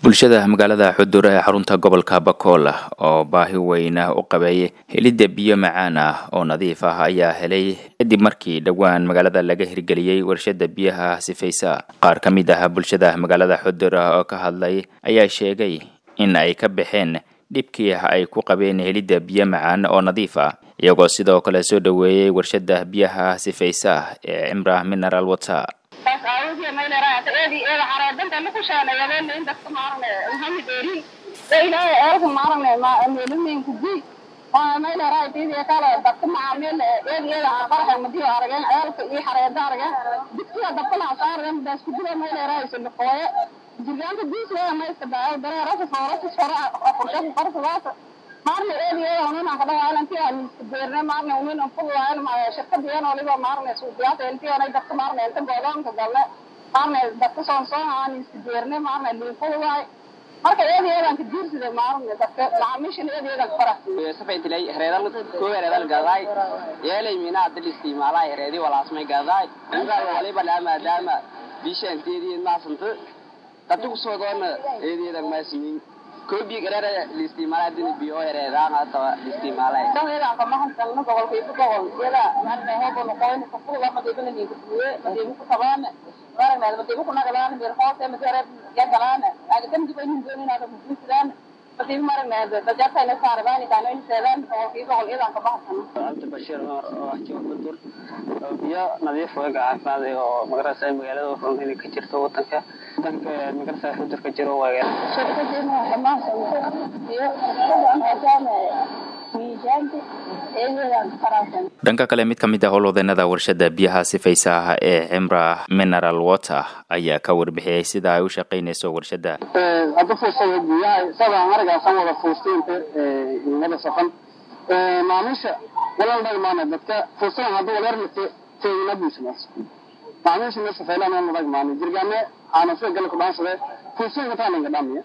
bulshada magaalada xudur ee xarunta gobolka bakool oo baahi weyn u qabay helidda biyo macaan ah oo nadiif ah ayaa helay kadib markii dhowaan magaalada laga hirgeliyey warshada biyaha sifaysa qaar ka mid ah bulshada magaalada xudur oo ka hadlay ayaa sheegay in ay ka baxeen dhibkii ay ku qabeen helidda biyo macaan oo nadiif ah iyagoo sidoo kale soo dhoweeyey warshada biyaha sifaysa ee cimra mineral water taas aawadiya maylaraata eedi eeda xareedanta ma kushaanayadeen in dadka maarane maxamed erin ilaahay eelka maarane meelumeenku di maylaraay tiidiya kale dadka macaamiil eedi eeda qaraxa madiyo arageen eelka iyo xareeda arageen dugsiga dabkana saarageen daas kudida maylaraay suluqooye jirgaanta diisleeda mayska daayo dareerasa foorasa fora qorshaku qarsadaasa maarne eedi eeda unin kadhawaalanti miska beerne maarne unin fududaayan shirkadiyan waliba maarne suuqiyaata eltiyanay dadka maarne inta goodoonka galle maarne dadka soonsoonaa miska beerne maarne liinfududaay marka eedi eedan ka diirsida maarne dadka macaamiishan eedi eedan farax safaytilay hereedal koo hereedal gadaay yeelay mina hadda isticmaalaa hereedi walaasmay gadaay intaa waliba laa maadaama bisha inteedii maasanta dadku kusoo doona eedeedan maasinin koobiya gareera liisticmaalaa dina biyo hereedaan hadaba liisticmaalay eedan kamahankalna gobolkayku gobol iyada maarne hobo noqoyn kafuda madiibana niinkufuye madiibu ku tabaana maaragnaad madiibu ku nagalaana mir hoose madiare yagalaana agadan diba inin dooninaada mufuusidaan madiibu maaragnaad dajartayna saarabaan daanoyn seedaan gobolkayku gobol iyadan kamahankana cabdi bashiir oo ah jooga dur biyo nadiif waga caafimaad oo magarasa magaalada wuxuun inay ka jirto wadanka wadanka magarasa xudur ka jiro waga shirkadina dhamaanka iyo maadaama miisaanka eedeedan farasan dhanka kale mid ka mid ah howlwadeenada warshada biyaha sifaysa ah ee cimra mineral water ayaa ka warbixiyey sida ay u shaqaynayso warshada hadda fuursada biyaha sabaan aragaasan wada fuustiinta wada safan maamiisha walal dhagmaana dadka fursadan hadduu walermate teegina buusamaas maamiisha meesha faylaan wala dhagmaana jirgaame aanasida gala kudhaansade fursadan kataaninga dhamiya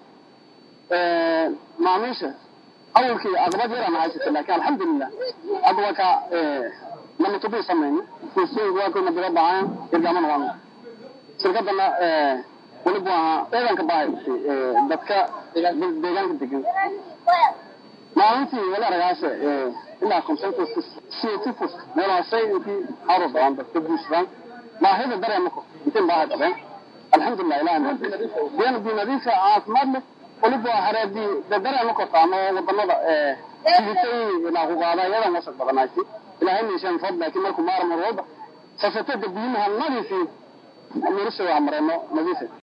maamiisha awalkii aqbad yaraan haysata laakiin alxamdulilah hadda waa ka lama tubii samayni fursadanku waa kuna dira baahan jirgaamana waana shirkadana weliba waa eedanka baahay dadka deegaanka degan maalintii wala aragaasha ilaa consensus siyatifus meelaashay intii haro badan dadka buushaan baahida dareemako intiin baahay qabeen alxamdulilah ilaah biyan bi nadiifa caafimaad leh waliba hareedii dareema kortaano wadamada siditay ilaa ku qaada iyadan wasaq badanayti ilaahay meeshaan fad laakiin markuu maarmar walba sasatada biyimaha nadiifi nolosha waa mareeno nadiifa